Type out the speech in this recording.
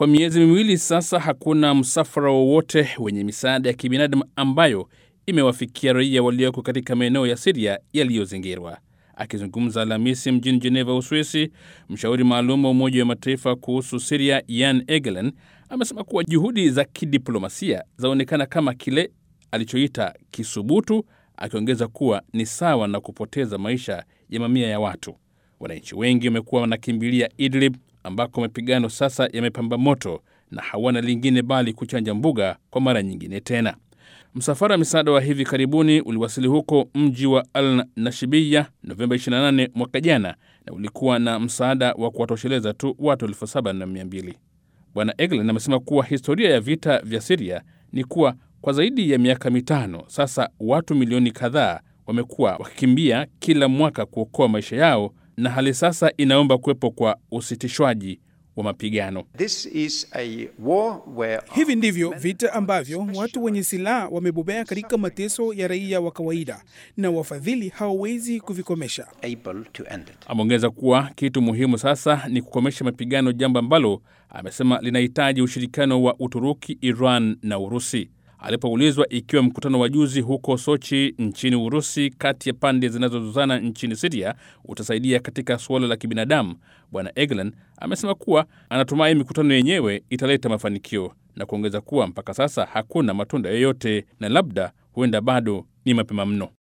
Kwa miezi miwili sasa, hakuna msafara wowote wenye misaada ya kibinadamu ambayo imewafikia raia walioko katika maeneo ya Siria yaliyozingirwa. Akizungumza Alhamisi mjini Jeneva, Uswisi, mshauri maalum wa Umoja wa Mataifa kuhusu Siria Jan Egeland amesema kuwa juhudi za kidiplomasia zaonekana kama kile alichoita kisubutu, akiongeza kuwa ni sawa na kupoteza maisha ya mamia ya watu. Wananchi wengi wamekuwa wanakimbilia Idlib ambako mapigano sasa yamepamba moto na hawana lingine bali kuchanja mbuga kwa mara nyingine tena. Msafara wa misaada wa hivi karibuni uliwasili huko mji wa Al Nashibiya Novemba 28 mwaka jana, na ulikuwa na msaada wa kuwatosheleza tu watu elfu saba na mia mbili. Bwana Egeland amesema kuwa historia ya vita vya Siria ni kuwa kwa zaidi ya miaka mitano sasa watu milioni kadhaa wamekuwa wakikimbia kila mwaka kuokoa maisha yao, na hali sasa inaomba kuwepo kwa usitishwaji wa mapigano. This is a war where Hivi ndivyo vita ambavyo watu wenye silaha wamebobea katika mateso ya raia wa kawaida na wafadhili hawawezi kuvikomesha. able to end it. Ameongeza kuwa kitu muhimu sasa ni kukomesha mapigano, jambo ambalo amesema linahitaji ushirikiano wa Uturuki, Iran na Urusi. Alipoulizwa ikiwa mkutano wa juzi huko Sochi nchini Urusi kati ya pande zinazozozana nchini Siria utasaidia katika suala la kibinadamu, Bwana Egeland amesema kuwa anatumai mikutano yenyewe italeta mafanikio na kuongeza kuwa mpaka sasa hakuna matunda yoyote na labda huenda bado ni mapema mno.